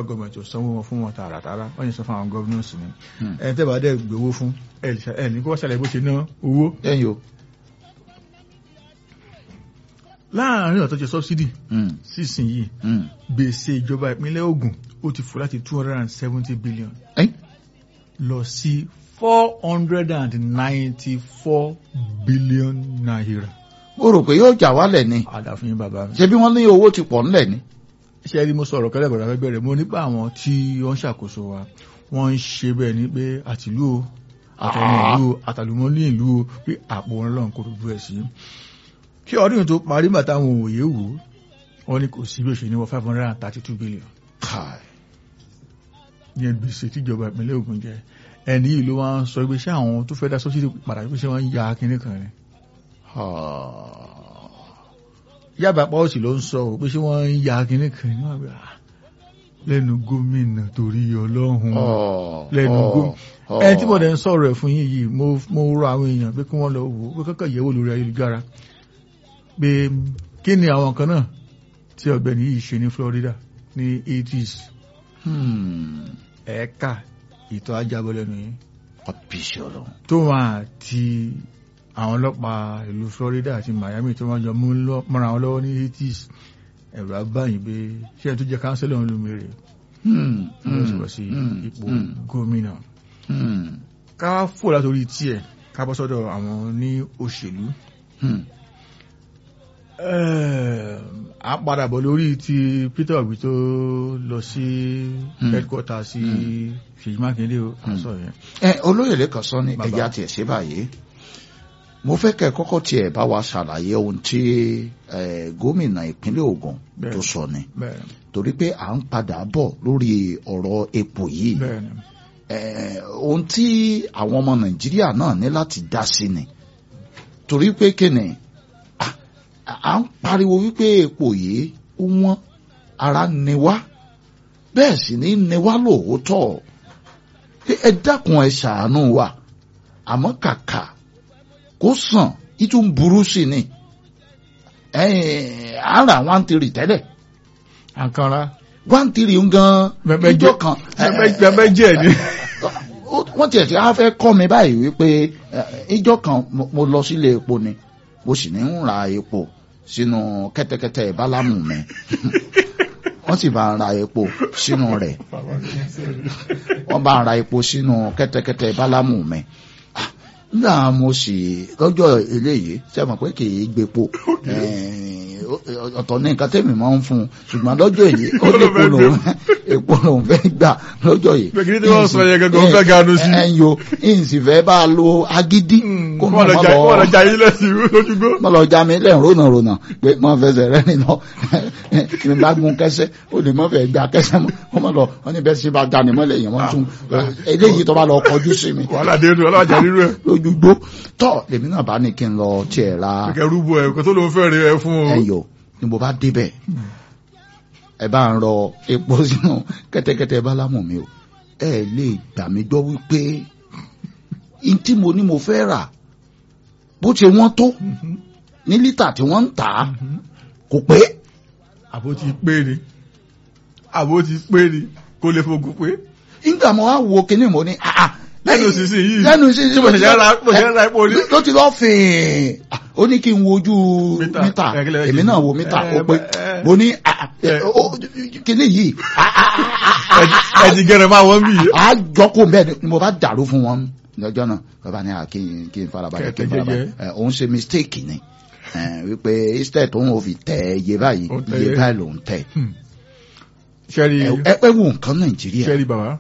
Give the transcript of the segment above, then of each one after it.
government ò sanwó wọn fún wọn tààràtàrà wọ́n yẹn sọ fún àwọn governors ni Hmm. ẹni tẹ́ bá dẹ̀ gbowó fún ẹ lè ṣe- ẹ ní kó wọ́n ṣàlàyé bó ṣe ná owó ẹ̀yin o. láàárín ọ̀tọ́ jẹ subsidy Hmm. sísìnyí Hmm. gbèsè ìjọba ìpínlẹ̀ Ògùn ó ti fò láti two hundred and seventy billion Ẹ́n. lọ sí four hundred and ninety four billion naira. mo rò pé yóò jà wálẹ̀ ni àdàfin yín bàbá mi. ṣé bí wọ́n ní owó ti pọ̀ ńlẹ̀ ni. ṣé rí mo sọ̀rọ̀ kẹ́lẹ́ bọ̀dọ̀ fẹ́ bẹ̀rẹ̀ mo nípa àwọn tí wọ́n ń ṣàkóso wa wọ́n ń ṣe bẹ́ẹ̀ ni pé àtìlú o àtọ̀nà ìlú o àtàlùmọ́lé ìlú o pé àpò wọn lọ́n kó gbogbo ẹ̀ sí. kí ọdún yìí tó parí bàtà àwọn òye wò ó wọ́n ní kò sí bí ó ṣe ní wọ five hundred and thirty two billion Kai. yẹn gbèsè tíjọba ìpínlẹ̀ Ògùn jẹ ẹni yìí ló wá ń sọ pé ṣé àwọn tó fẹ́ dá sọ́sídì padà pé ṣé wọ́n ń ya kinní kan ni. Ah. yàbá pọ́ọ̀sì ló ń sọ ò pé ṣé wọ́n ń ya kinní kan ni wọ́n gbà á lẹ́nu gómìnà torí ọlọ́run Oh. lẹ́nu Oh. gómìnà Oh. ẹni tí mo dẹ̀ ń sọ̀rọ̀ ẹ̀ fún yín yìí mo mo rọ àwọn èèyàn pé kí wọ́n lọ wò ó pé kọ́kọ́ yẹ̀wò lórí ayélujára pé kí ni àwọn kan náà tí ọ̀gbẹ́ni yìí ṣe ní Florida ní 80s Hmm. ẹ̀ẹ́kà ìtọ́ ajábọ̀ lẹ́nu yìí Ọ̀bíṣẹ́ ọlọ́run. tó wọn àti àwọn ọlọ́pàá ìlú Florida àti Miami tó wọ́n jọ mú lọ- mọ́ra wọn lọ́wọ́ ní 80s ẹ̀rọ abáyìn pé ṣé ẹ tó jẹ́ káńsílọ̀ ń lu mèrè Hmm. ló sì wọ́ sí Hmm. ipò Hmm. gómìnà Hmm. ká fò látòrí tiẹ̀ ká bọ́ sọ́dọ̀ àwọn ní òṣèlú Hmm. a padà bọ̀ lórí ti Peter Obi tó lọ sí Hmm. headquarter sí Ṣèyí Mákindé o àṣọ yẹn ẹ olóyè lẹ́kàn sọ ní Bàbá. ẹja tiẹ̀ ṣe báyìí mo fẹ́ kẹ́ ẹ kọ́kọ́ tiẹ̀ bá wa ṣàlàyé ohun tí eh, gómìnà ìpínlẹ̀ Ògùn Bẹ́ẹ̀. tó sọ ni bẹ́ẹ̀ torí pé à ń padà bọ̀ lórí ọ̀rọ̀ epo yìí bẹ́ẹ̀ ni Eh, ohun tí àwọn ọmọ Nàìjíríà náà ní láti dá sí ni torí pé kíni à- à ń pariwo wípé epo yìí ó wọ́n ara ni wá bẹ́ẹ̀ sì ní ni wá lóòótọ́ Pé ẹ dákun ẹ ṣàánú wa àmọ́ kàkà kó sàn ìtún burú sí ni ẹ̀ẹ́n à ń ra one three tẹ́lẹ̀ àkànrà one three ń gan Bẹ́ẹ̀ ìjọ jẹ́- kan bẹ́ẹ̀ jẹ́ ni ó- wọ́n tiẹ̀ tí a fẹ́ kọ́ mi báyìí wípé eh, ìjọ kan mo- mo lọ sílé epo ni mo sì ní ń ra epo sínú kẹ́tẹ́kẹ́tẹ́ bálámù mi wọ́n sì bá ń ra epo sínú rẹ̀ wọ́n bá ń ra epo sínú kẹ́tẹ́kẹ́tẹ́ bálámù mi Ah, nígbà mo sì lọ́jọ́ eléyìí ṣe mọ̀ pé kì í gbépo Eh, ó- ọ̀tọ̀ ní nǹkan tẹ́mi máa ń fún un ṣùgbọ́n lọ́jọ́ èyí ó ní epo lòun epo lòun fẹ́ gbà lọ́jọ́ yìí Pé kí ni tí wọ́n sọ yẹn gangan, ó fẹ́ ganu sí. ẹ ẹ yo ìsì fẹ́ bá a lo agídí kó kó mọ̀ lọ mọ́ jà kó lọ lọ jà yín lẹ́sìn lójúgbó. mọ́ lọ já mi lẹ́yìn rónà rónà pé mọ́ fẹsẹ̀ rẹ́ nínú ní bá gun kẹsẹ́ ó lè mọ́ fẹ́ gba kẹsẹ́ mọ́ kó mọ́ lọ wọ́n ní bẹ́ẹ̀ sí bá ga ni mọ́ lẹ́yìn wọ́n tún eléyìí tó bá lọ kọjú sí mi wàhálà dé inú ọlọ́jà nínú ẹ̀. lójúgbó tọ́ lèmi náà bá ní kí n lọ tiẹ̀ ra kẹ̀kẹ́ rúbọ ẹ̀ kó tó lóun fẹ́ rí ẹ fún o. ẹyọ ni mo bá débẹ̀ ẹ bá ń rọ epo sínú kẹ́tẹ́kẹ́tẹ́ bálámù mi o ẹ lè gbà mí gbọ́ wípé n tí mo ní mo fẹ́ rà bó ṣe wọ́n tó ní lítà tí wọ́n ń tà á kò pé àbó ti pé ni àbó ti pé ni kó lè fogun pé. nígbà mo wá wo kinní mo ní ah ah lẹ́nu sísìn yìí lẹ́nu sísìn tí mo ṣe ra mo ṣe ra epo ní. ló ti lọ fìn ó ní kí n wojú Mítà. mítà Ẹ, kí lẹ fẹ́ èmi ṣe? náà wo mítà Ẹ, ó pé ẹ. mo ní ah, ah, Ẹ. ó- kinní yìí ah, ah, ah, ah, Ẹ- ẹ ti gẹrẹ máa wọ́n bì í. a jọkó bẹ́ẹ̀ ni mo bá dàrú fún wọn lọ́jọ́ náà bàbá ní àkí kí n farabalẹ̀ kí n Kẹ̀kẹ́ farabalẹ̀ jẹ́jẹ́. ẹ, òun ṣe mistake ni ẹ, wípé instead òun ò fi tẹ iye báyìí Ó tẹ iye iye. báyìí lòun tẹ sẹ́rí Ẹ- ẹ pẹ́ wo nǹkan nàìjíríà sẹ́rí bàbá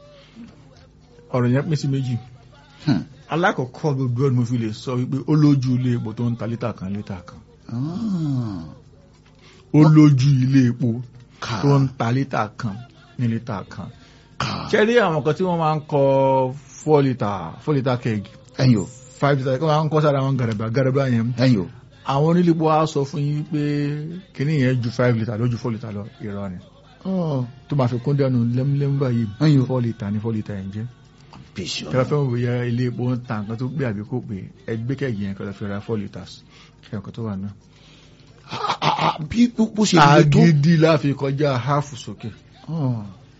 ọ̀rọ̀ yẹn pín sí méjì. Hmm. alákọ̀ọ́kọ́ gbogbo ọdún mo fi lè sọ wípé ó lójú ilé epo tó ń ta lítà kan lítà kan. Ah, ó lójú ilé epo ká tó ń ta lítà kan ní lítà kan. ká sẹ́rí àwọn kan tí wọ́n máa ń kọ four litre four litre keg ẹ̀yin o five litre kí wọ́n máa ń kọ́ sára àwọn gàràbà gàràbà yẹn. ẹ̀yin o àwọn onílépo á sọ fún yín pé kíní yẹn ju five litre lójú four litre lọ irọ́ ni. Oh, tó máa fi kún dẹnu lẹ́múlẹ́mú báyìí Ẹyọ. four litre ní four litre yẹn jẹ́. bísí tẹ́lá ọ̀nà fẹ́ wò ya ilé epo ń ta nǹkan tó gbé àbí kò pé ẹgbẹ́ kẹ̀yìn yẹn kọ́lá fi ra four litres kí ọkọ̀ tó wà náà. Ah, ah, ah, bí bó ṣe le tó agídí láfi kọjá háàfù sókè. Oh,